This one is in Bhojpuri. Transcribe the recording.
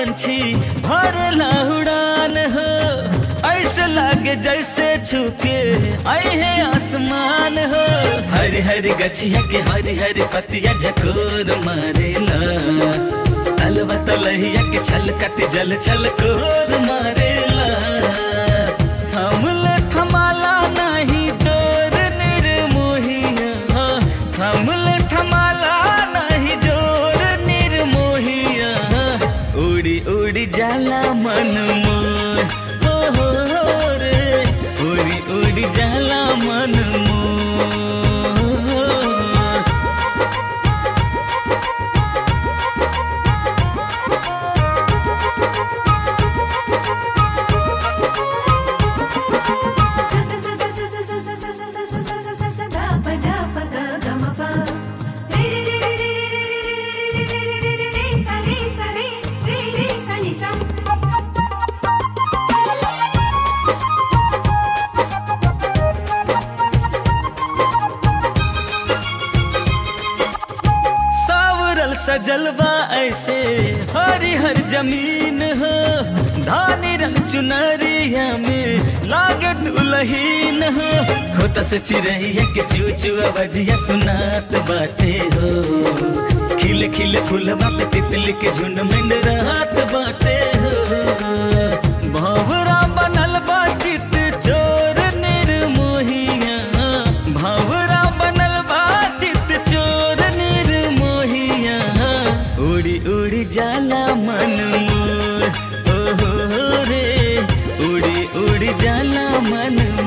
पंछी भरला उड़ान हो ऐसे लागे जैसे छुके आई है आसमान हो हरी हरी गछिया के हरी हरी पतिया झकोर मारेला तलवा तलहिया के छलकत जल छलकोर मारेला थमले थमाला नहीं जोर निर्मोहिया थमले थमाला नहीं जोर निर्मोहिया उड़ी उड़ी जाला मन मोर हो हो हो रे उड़ी उड़ी जाला मन मोर सावरल सजलवा ऐसे हरी हर जमीन हो धानी रंग चुनरिया में लागे दुलहीन हो खोता से चिरैया के चूचुआ बजिया सुनात बाटे हो खिले खिले फूलवा पे तितली के झुंड में रात बाटे हो भंवरा बनल बा चित चोर निर्मोहिया भंवरा बनल बा चित चोर निर्मोहिया उड़ी उड़ी जाला मन मोर ओ हो हो रे उड़ी उड़ी जाला मन